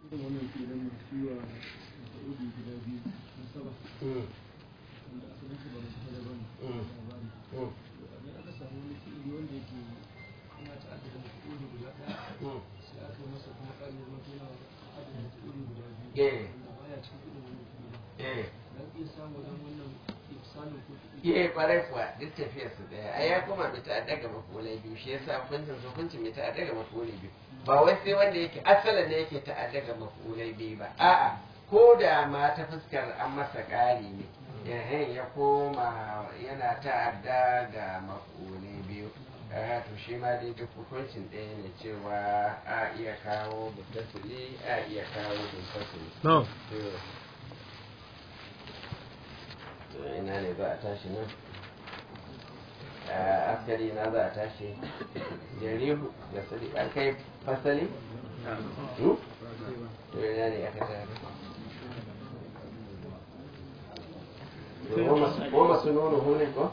wannan filin masu yi wa masa'udi guda biyu nasaba wanda asalin su ba masu kada ba ne labari idan aka samu wani fi'ili wanda yake ana ta'addada masa'udi guda ɗaya sai aka yi masa kuma ƙari zama tana ta'addada masa'udi guda biyu Eh. wanda baya cikin irin wannan fi'ili eh dan iya samu wajen wannan ifsalin ko fi'ili Ye kwarai kuwa duk tafiyar su daya ai ya koma mai ta'adda ga makulai biyu shi yasa hukuncin su hukuncin mai ta'adda ga makulai biyu ba wai sai wanda yake asalin ne yake ta'adda ga makulai biyu ba a'a ko da ma ta fuskar an masa ƙari ne yahin ya koma yana ta'adda ga makulai biyu eh to shi ma dai duk hukuncin ɗaya ne cewa a iya kawo mutasili a iya kawo mutasili No. to ina ne za a tashi nan a askari na za a tashi jarihu da sadi an kai fasali Hmm? to ina ne aka tashi ko masu nuna hune ko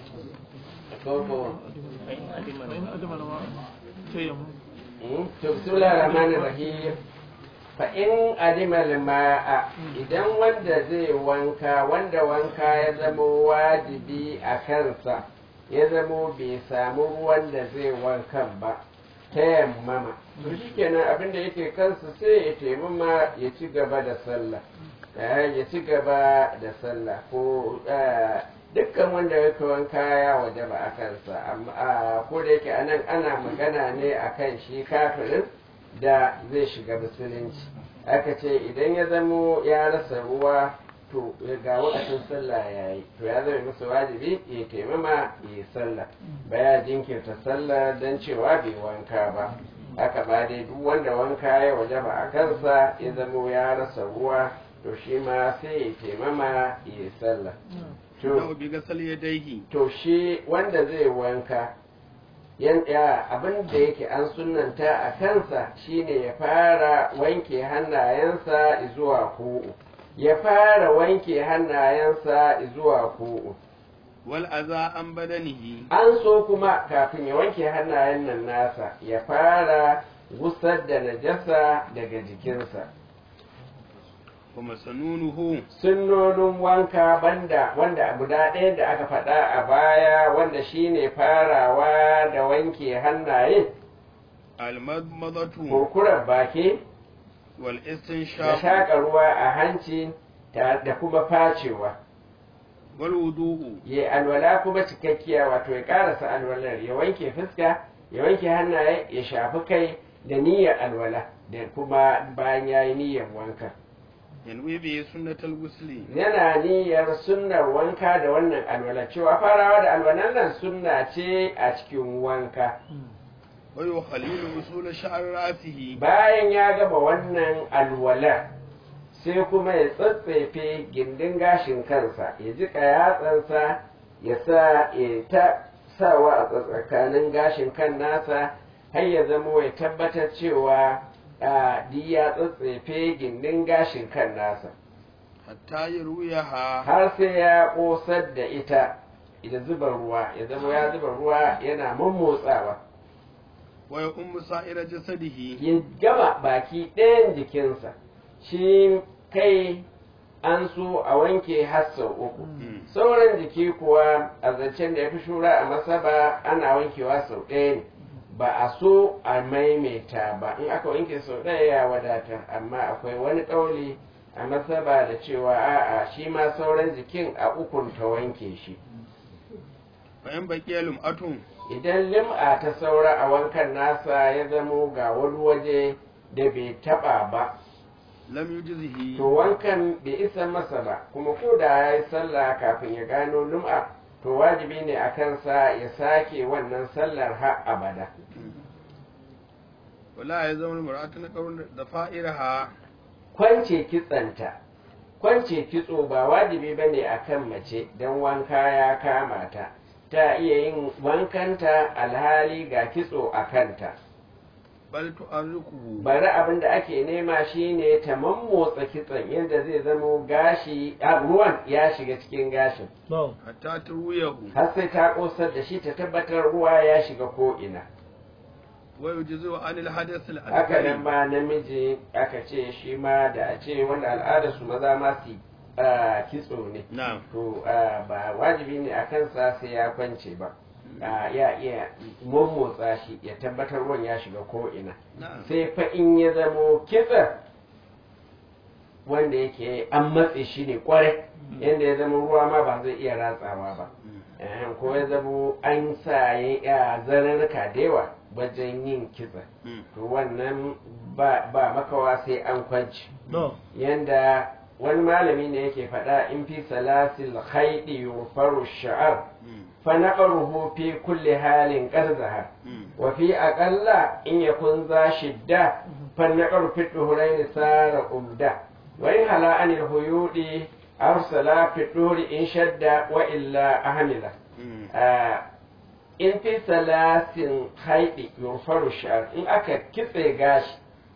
ko ko فإن أدم الواء تيمم Hmm? to bismillahir rahmanir rahim fa in adimal ma'a idan wanda zai wanka wanda wanka ya zama wajibi a kansa ya zamo bai samu ruwan da zai wankan ba ta yammama to shikenan abin da yake kansa sai ya taimama ya ci gaba da sallah Eh, ya ci gaba da sallah ko eh, dukkan wanda yake wanka ya waje ba a kansa amma ah, ko da yake anan ana magana ne akan shi kafirin da zai shiga musulunci aka ce idan ya zamo ya rasa ruwa to ga wakacin sallah ya yi to ya zama masa wajibi ya taimama ya yi sallah baya jinkirta sallah don cewa bai wanka ba haka ba dai duk wanda wanka ya waje ba a kansa ya zamo ya rasa ruwa to shi ma sai ya taimama ya yi sallah to Yau bi gasal yadaihi to shi wanda zai wanka yan ya abin da yake an sunanta a kansa shine ya fara wanke hannayensa zuwa ku'u ya fara wanke hannayensa zuwa ku'u wal aza an badanihi an so kuma kafin ya wanke hannayen nan nasa ya fara gusar da najasa daga jikinsa wa masanunuhu sunnonin wanka banda wanda guda ɗaya da aka faɗa a baya wanda shine farawa da wanke hannaye almadmadatu kurkurar baki wal da istinshaq shaƙa ruwa a hanci ta- da kuma facewa wal wudu'u ya alwala kuma cikakkiya wato ya ƙarasa alwalar ya wanke fuska ya wanke hannaye ya shafi kai da niyyar alwala da kuma bayan ya yi niyyar wanka yanwi bi sunnatal gusli yana niyyar sunnar wanka da wannan alwala cewa farawa da alwalan nan sunna ce a cikin wanka wa yukhalilu usul sha'r ra'sihi bayan ya gama wannan alwala sai kuma ya tsatsefe gindin gashin kansa ya jiƙa yatsansa ya sa ya ta sawa a tsakanin gashin kan nasa har ya zama ya tabbatar cewa a duk ya tsatsefe gindin gashin kan nasa hatta yarwiyaha har sai ya ƙosar da ita da zuba ruwa ya zama ya zuba ruwa yana mummotsawa wa ya ummu sa'ira jasadihi ya gama baki ɗayan jikinsa shi kai an so a wanke har sau uku Mm. sauran jiki kuwa a zancen da ya fi shura a masaba ana wankewa sau ɗaya ne ba a so a maimaita ba in aka wanke sau ɗaya ya wadata amma akwai wani ƙauli a masaba da cewa a'a shi ma sauran jikin a ukun ta wanke shi fa in baqiya lum'atun idan lim'a ta saura a wankan nasa ya zamo ga wani waje da bai taba ba lam yujzihi to wankan bai isa masa ba kuma ko da ya yi sallah kafin ya gano lum'a to wajibi ne a kansa ya sake wannan sallar har abada wala ya zama mar'atun qawl da fa'iraha kwance kitsanta kwance kitso ba wajibi ba ne a kan mace don wanka ya kama ta ta iya yin wankanta alhali ga kitso a kanta bal tu'arrikuhu bari abin da ake nema shine ta mammotsa kitson yadda zai zamo gashi a ruwan ya shiga cikin gashin No. hatta turwiyahu har sai ta kosar da shi ta tabbatar ruwa ya shiga ko'ina ويجزئ عن الحدث haka nan الأكبر ma namiji aka ce shi ma da a ce wanda al'adar su maza ma su ah, kitso ne نعم to ah, ba wajibi ne a kansa sai ya kwance ba Ah, ya iya mummotsa shi ya tabbatar ruwan ya shiga ko ina نعم sai fa in ya zamo kitsa wanda yake an matse shi ne kwarai yadda ya zama ruwa ma ba zai iya ratsawa ba Eh, ko ya zamo an sa ya zararka da yawa wajen yin kitsa مم. to wannan ba ba makawa sai an kwanci no yanda wani malami ne yake faɗa in fi salasil haidi yufaru sha'ar مم. fa naqruhu fi kulli halin qarzaha مم. wa fi aqalla in yakun za shidda fa naqru fi dhuhrayn sara umda wa in hala anil huyudi arsala fi dhuhri in shadda wa illa ahmila مم. Ah, in fi salasin haidi yufaru sha'ar in aka kitse gashi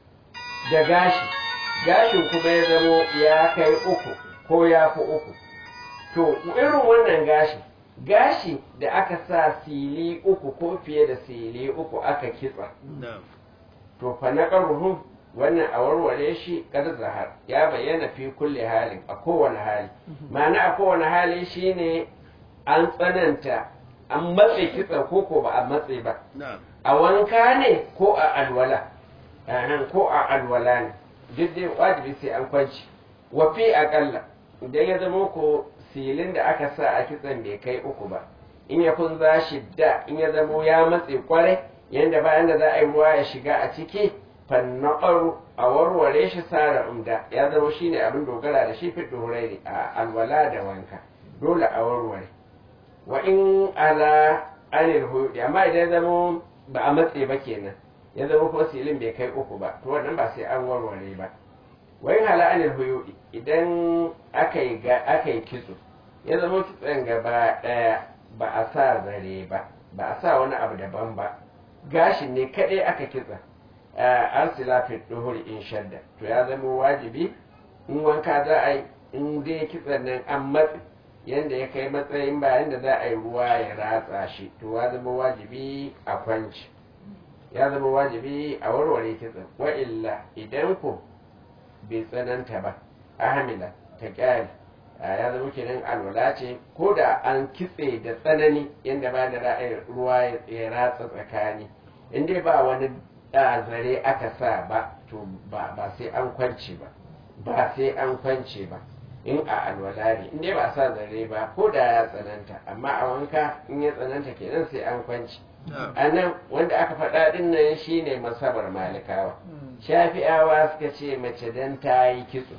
da gashi gashin kuma ya zamo ya kai uku ko ya fi uku to irin wannan gashi gashi da aka sa sili uku ko fiye da sili uku aka kitsa نعم to fa na ƙarruhu wannan a warware shi kar zahar ya bayyana fi kulle halin a kowane hali ma'ana a kowane hali shine an tsananta an matse kitsa ko ko ba a matse ba نعم a wanka ne ko a alwala Ahan, ko a alwala ne duk dai wajibi sai an kwanci wa fi aƙalla idan ya zama ko silin da aka sa a kitsan bai kai uku ba in ya kun za shi da in ya zamo ya matse kwarai yanda bayan da za a yi ruwa ya shiga a ciki fannaɓaru a warware shi sara umda ya zama shi ne abin dogara da shi fi dorai a alwala da wanka dole a warware wa in ala anil huyudi amma idan ya zama ba a matse ba kenan ya zama kuma silin bai kai uku ba to wannan ba sai an warware ba wa in ala anil huyudi idan aka yi ga aka yi kitso ya zama kitson gaba daya ba a sa zare ba ba a sa wani abu daban ba gashin ne kadai aka kitsa arsila fi duhur in shadda to ya zama wajibi in wanka za a yi in dai kitson nan an matse yanda ya kai matsayin bayan da za a yi ruwa ya ratsa shi to ya zama wajibi a kwanci ya zama wajibi a warware kitson wa illa idan ku bai tsananta ba ahamila ta kyale ya zama kenan alwala ce ko da an kitse da tsanani yadda ba da ra'ayin ruwa ya ratsa tsakani in dai ba wani da zare aka sa ba to ba ba sai an kwance ba ba sai an kwance ba in a alwala ne in dai ba sa zare ba ko da ya tsananta amma a wanka in ya tsananta kenan sai an kwance نعم a nan wanda aka faɗa ɗin nan shine masabar malikawa shafi'awa suka ce mace dan ta yi kitso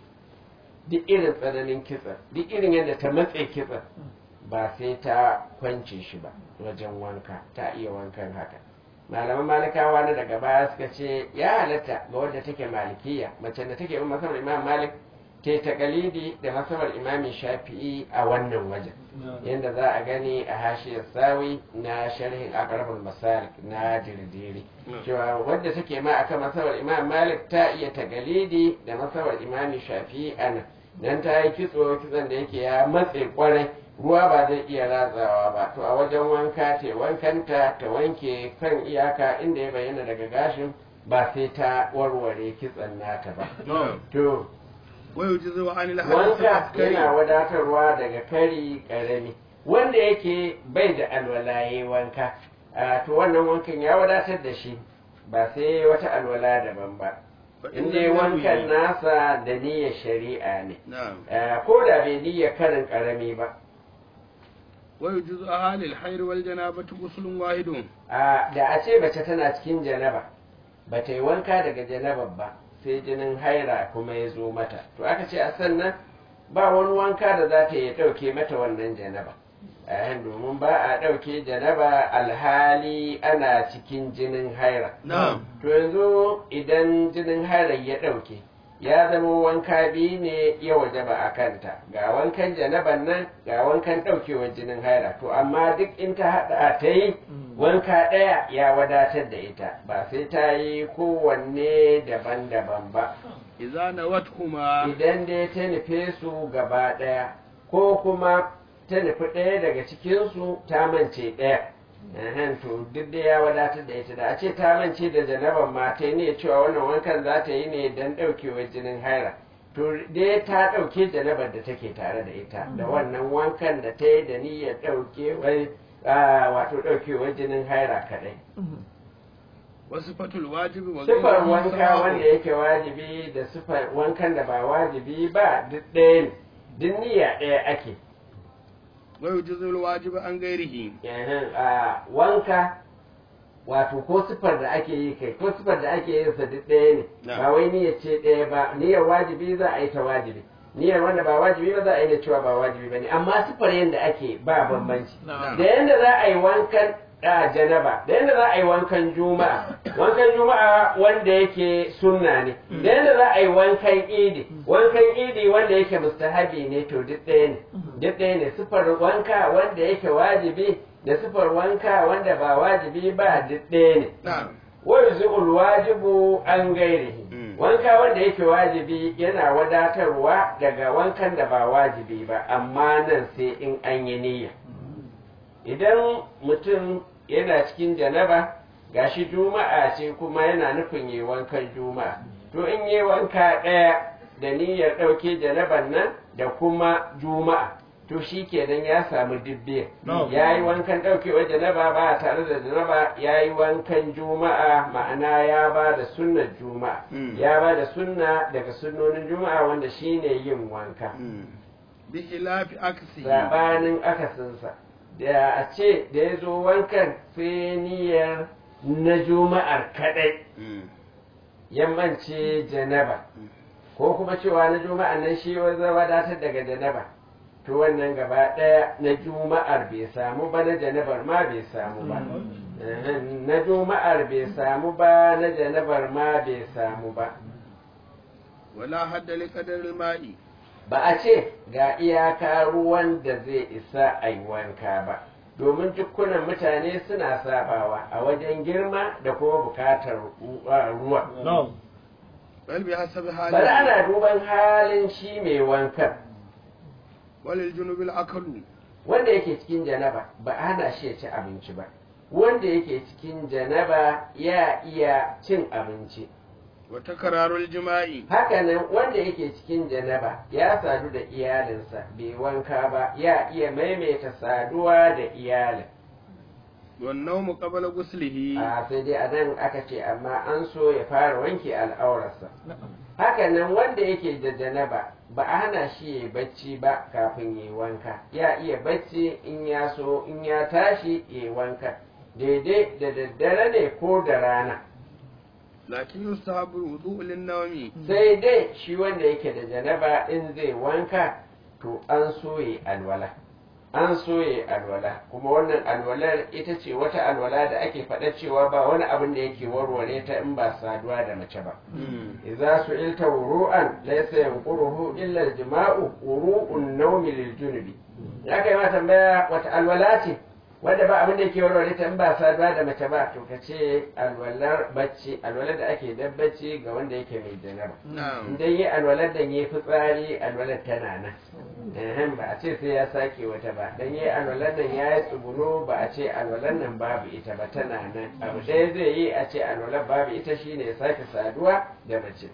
duk irin tsananin kitsa duk irin yadda ta matse kitsa ba sai ta kwance shi ba wajen wanka ta iya wankan haka malaman malikawa na daga baya suka ce ya halatta ga wadda take malikiya mace da take bin masabar imam malik ke takalidi da masabar imamin shafi'i a wannan wajen yadda za a gani a hashiyar sawi na sharhin akarabul masalik na dirdiri cewa wadda take ma akan masabar imam malik ta iya tagalidi da masabar imamin shafi'i ana nan ta yi kitso kitson da yake ya matse kwarai ruwa ba zai iya ratsawa ba to a wajen wanka te wankanta ta wanke kan iyaka inda ya bayyana daga gashin ba sai ta warware kitson nata ba نعم to ويجزئ عن الحدث wanka yana الأكبر wadatarwa daga kari karami wanda yake bai da alwalaye wanka a to wannan wankan ya wadatar da shi ba sai wata alwala daban ba in dai wankan nasa da niyyar shari'a ne نعم Ah, ko da bai niyyar karin karami ba ويجزئ عن الحير والجنابة غسل واحد a da a ce mace tana cikin janaba ba ta yi wanka daga janabar ba sai jinin haira kuma ya zo mata to aka ce a sannan ba wani wanka da za ta yi ɗauke mata wannan janaba a domin ba a ɗauke janaba alhali ana cikin jinin haira نعم to yanzu idan jinin haira ya ɗauke ya zama wanka biyu ne ya wajaba a kanta ga wankan janaban nan ga wankan ɗaukewar jinin haira to amma duk in ta haɗa ta yi wanka ɗaya ya wadatar da ita ba sai ta yi kowanne daban-daban ba إذا نوتهما idan dai ta nufe su gaba ɗaya ko kuma ta nufi ɗaya daga cikinsu ta mance ɗaya Ehen, to duk da ya wadatar da ita da a ce ta mance da janaban ma ta yi ne cewa wannan wankan za ta yi ne don ɗaukewar jinin haira to dai ta ɗauke janabar da take tare da ita da wannan wankan da ta yi da niyyar ɗaukewar ah, wato ɗaukewar jinin haira kaɗai wasu fatul wajibi wa sifar ghayruhu wanka sawa'un. wanda yake wajibi da sifar wankan da ba wajibi ba duk ɗaya ne duk niyya ɗaya ake wa yujizul wajibi an gairihi Ehen, a wanka wato ko sifar da ake yi kai ko sifar da ake yin sa duk ɗaya ne Na. ba wai niyyar ce ɗaya ba niyyar wajibi za a yi ta wajibi niyyar wanda ba wajibi ba za a yi da cewa ba wajibi ba ne amma sifar yadda ake ba bambanci na'am da yadda za a yi wankan a janaba da yadda za a yi wankan juma'a wankan juma'a wanda yake sunna ne da yadda za a yi wankan idi wankan idi wanda yake mustahabi ne to duk ɗaya ne duk ɗaya ne sifar wanka wanda yake wajibi da sifar wanka wanda ba wajibi ba duk ɗaya ne na'am wa yuzul wajibu an gairihi Mm. wanka wanda yake wajibi yana wadatarwa daga wankan da ba wajibi ba amma nan sai in an yi niyya idan mutum yana cikin janaba gashi juma'a ce kuma yana nufin yi wankan juma'a to in yi wanka ɗaya da niyyar ɗauke janaban nan da kuma juma'a to shi kenan ya samu dubbe No. ya yi wankan ɗaukewar janaba ba tare da janaba ya yi wankan juma'a ma'ana ya ba da sunnar juma'a Mm. ya ba da sunna daga sunnonin juma'a wanda shine yin wanka Mm. bi khilafi aksi sabanin akasinsa da a ce da ya zo wankan sai niyyar na juma'ar kadai Mm. yammanci janaba ko kuma cewa na juma'ar nan shi wanzar wadatar daga janaba to wannan gaba ɗaya na juma'ar bai samu ba na janabar ma bai samu ba Ehem, na juma'ar bai samu ba na janabar ma bai samu ba wala hadda li qadaril ma'i ba a ce ga iyaka ruwan da zai isa a yi wanka ba domin dukkunan mutane suna sabawa a wajen girma da kuma bukatar ruwa bal bi hasabi hali bari ana duban halin shi mai wankan walil junubil akalu wanda yake cikin janaba ba a hana shi ya ci abinci ba wanda yake cikin janaba ya iya cin abinci wa takrarul jima'i hakanan wanda yake cikin janaba ya sadu da iyalinsa bai wanka ba ya iya maimaita saduwa da iyalin wan nawmu qabla ghuslihi a sai dai a nan aka ce amma an so ya fara wanke al'aurarsa hakanan wanda yake da janaba ba a hana shi ya bacci ba kafin ya wanka ya iya bacci in ya so in ya tashi ya wanka daidai da daddare ne ko da rana lakin yustahabu wudu'u lin nawmi sai dai shi wanda yake da janaba in zai wanka to an soye alwala an soye alwala kuma wannan alwalar ita ce wata alwala da ake faɗa cewa ba wani abin da yake warware ta in ba saduwa da mace ba idza su'ilta wuru'an laysa yanquruhu illa al-jima'u wuru'un nawmi lil junubi ya kai ma tambaya wata alwala ce wanda ba abin da yake warware ta in ba saduwa da mace ba to ka ce alwalar bacci alwalar da ake dan bacci ga wanda yake mai janaba na'am idan yi alwalar da yi fitsari alwalar tana nan ehem ba a ce sai ya sake wata ba dan yi alwalar nan ya yi tsuguno ba a ce alwalar nan babu ita ba tana nan abu ɗaya zai yi a ce alwalar babu ita shine ya sake saduwa da mace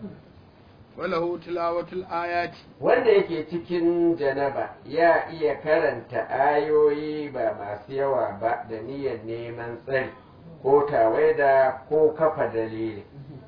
walahu tilawatul ayati wanda yake cikin janaba ya iya karanta ayoyi ba masu yawa ba da niyyar neman tsari ko tawaida ko kafa dalili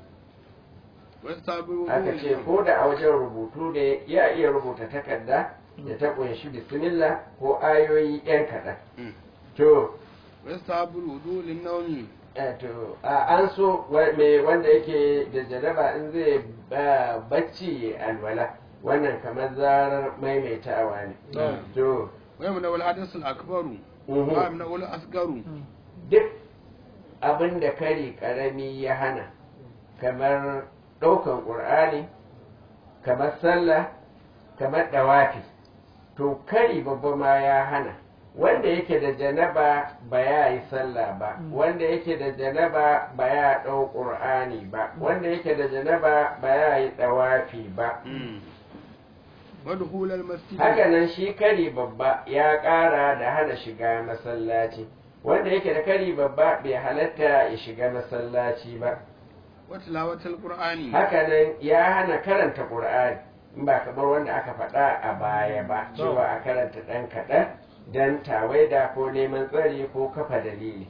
wastahabu aka ce ko da a wajen rubutu ne ya iya rubuta takarda da ta kunshi bismillah ko ayoyi yan kaɗan Mm. to wastahabu wudu'u lin nawmi eh, to a an so wa- me wanda yake da jaraba in zai ba bacci ya alwala wannan kamar zarar maimaitawa ne Mm. to wa yamna wal hadath al akbaru Mhm. wa yamna wal asgaru duk abin da kari karami ya hana kamar ɗaukan ƙur'ani kamar sallah kamar ɗawafi to kari babba ma ya hana wanda yake da janaba ba ya yi sallah ba wanda yake da janaba ba ya ɗau ƙur'ani ba wanda yake da janaba ba ya yi ɗawafi ba wadkhul al masjid hakanan shi kari babba ya ƙara da hana shiga masallaci wanda yake da kari babba bai halatta ya shiga masallaci ba wa tilawatul qur'ani hakanan ya hana karanta qur'ani in ba kamar wanda aka faɗa a baya ba cewa a karanta ɗan kaɗan don tawaida ko neman tsari ko kafa dalili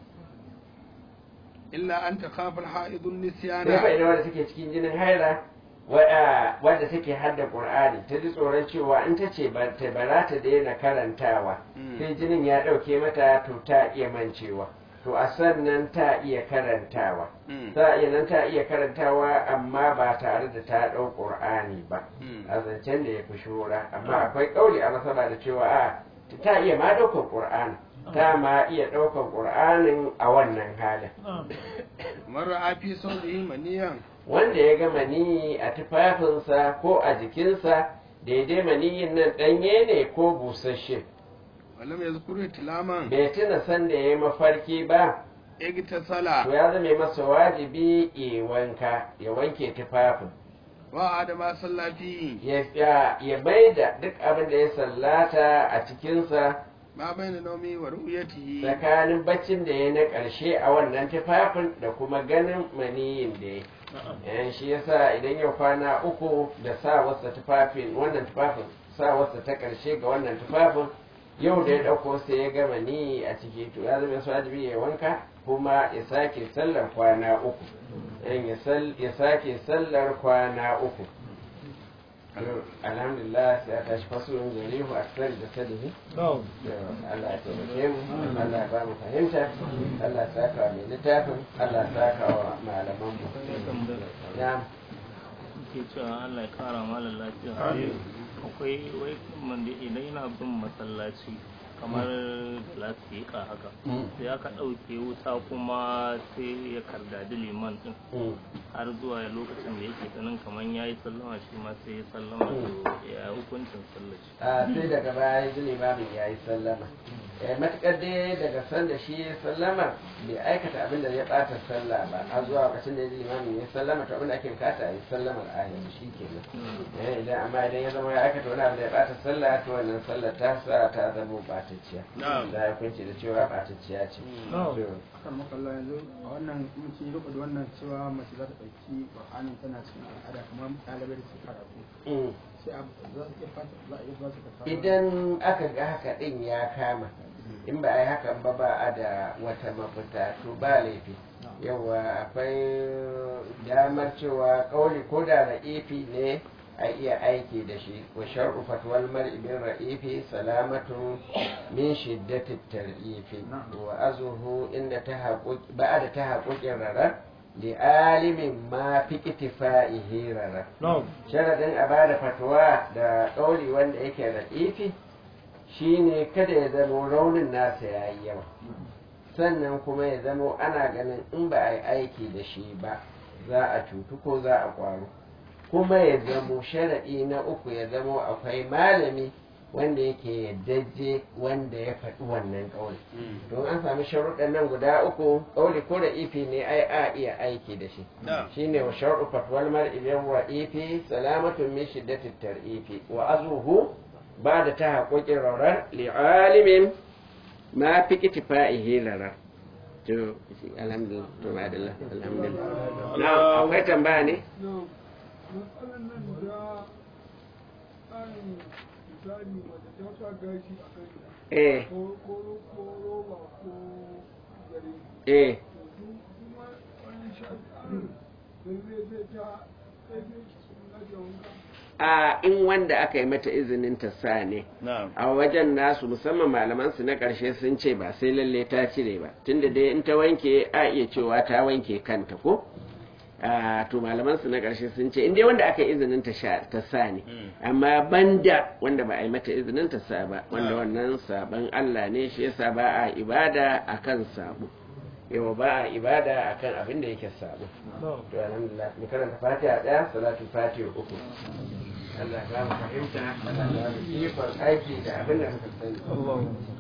illa an takhafa al-ha'idun sai fa nisyana idan wanda take cikin jinin haila wa- wadda take hadda qur'ani ta ji tsoron cewa in ta ce ba ta ba za ta daina karantawa Mm. sai jinin ya ɗauke mata to ta iya mancewa to a sannan ta iya karantawa Mm. ta iya nan ta iya karantawa amma ba tare da ta ɗau ƙur'ani ba Mm. a zancen da ya fi shura amma akwai ƙauli a masaba da cewa a ta iya ma ɗaukar ƙur'ani ta ma iya ɗaukar ƙur'anin a wannan halin man ra'a fi sawdihi maniyan wanda ya ga maniyi a tufafinsa ko a jikinsa daidai maniyin nan ɗanye ne ko busasshe wa lam yazkur tilaman bai tuna sanda ya yi mafarki ba to igtasala ya zame masa wajibi ya wanka ya wanke tufafin wa adama sallati ya ya- ya bai da duk abin da ya sallata a cikinsa ma bayna nawmi wa ru'yatihi tsakanin baccin da ya na ƙarshe a wannan tufafin da kuma ganin maniyin da ya yan shi yasa idan yau kwana uku da sa wasa tufafin wannan tufafin sa wasa ta ƙarshe ga wannan tufafin yau da ya ɗauko sai ya gama ni a ciki to ya zama su wajibi ya wanka kuma ya sake sallar kwana uku yan ya sal- ya sake sallar kwana uku To, alhamdulillah sai a tashi fasulun jarihu a tsari da sadihi No. Allah ya taimake mu Allah ya ba mu fahimta Allah ya saka wa mai littafin Allah ya saka wa malaman mu ya ke cewa Allah ya kara malam lafiya akwai wai man da idan yana bin masallaci kamar lasika haka sai aka ɗauke wuta kuma sai ya kardadi liman din mm. har zuwa lokacin da yake ganin kamar ya yi sallama shi ma sai ya sallama to ya hukuncin sallaci a sai daga baya ji limamin ya yi sallama eh matukar dai daga sanda shi ya sallama bai aikata abin da ya bata sallah ba har zuwa lokacin da ya ji limamin ya sallama to abin da ake bukata a yi sallamar a yanzu shi kenan eh idan amma idan ya zama ya aikata wani abu da ya bata sallah to wannan sallar ta sa ta zama batacciya Na'am. da ya kunce da cewa batacciya ce No. To, akan makalla yanzu a wannan mutum yi da wannan cewa mace za ta ɗauki ƙur'anin tana cikin al'ada kamar ɗalibai da su karatu mm. sai a za su iya fata za a iya ba su ka idan aka ga haka din ya kama in ba a yi hakan ba ba a da wata mafita to ba laifi yawa akwai damar cewa kauli ko da ra'ifi ne a iya aiki da shi wa shar'u fatwal mar'i bin ra'ifi salamatu min shiddati tar'ifi wa azuhu inda ta haƙuƙi ba da ta haƙuƙin rarar li alimin ma fi ittifa'ihi rarar No. sharadin a bada fatuwa da ɗauri wanda yake ra'ifi shine kada ya zamo raunin nasa ya yi yawa sannan kuma ya zamo ana ganin in ba a yi aiki da shi ba za a cutu ko za a ƙwaro kuma ya zamo sharaɗi na uku ya zamo akwai malami wanda yake yaddaje wanda ya faɗi wannan ƙauli don an sami sharuɗan nan guda uku ƙauli ko da ifi ne ai a iya aiki da shi Na'am. shine wa shar'u fatwal mar'i bin ra'ifi salamatun min shiddati tar'ifi wa azuhu ba'da tahaqquqi rawrar li'alimin ma fi ittifa'ihi larar to alhamdulillah to ma'adallah alhamdulillah na akwai tambaya ne matsalan nan da tsarin misali wadda ta sa gashi a kanta eh ko ko ko roba ko gare eh to su kuma wani shafi lalle zai ta kai zai na da wanka a in wanda aka yi mata izinin ta sa ne na'am a wajen nasu musamman malaman su na ƙarshe sun ce ba sai lalle ta cire ba tunda dai in ta wanke a iya cewa ta wanke kanta ko a to malaman su na ƙarshe sun ce in dai wanda aka yi izinin ta sha ta sa ne amma banda wanda ba a yi mata izinin ta sa ba wanda wannan saban Allah ne shi yasa ba a ibada akan sabo yawa ba a ibada akan abin da yake sabo No. to alhamdulillah mu karanta fatiha daya salatu fatiha uku Allah ya ba mu fahimta Allah ya ba mu ikon aiki da abin da muka sani Allah.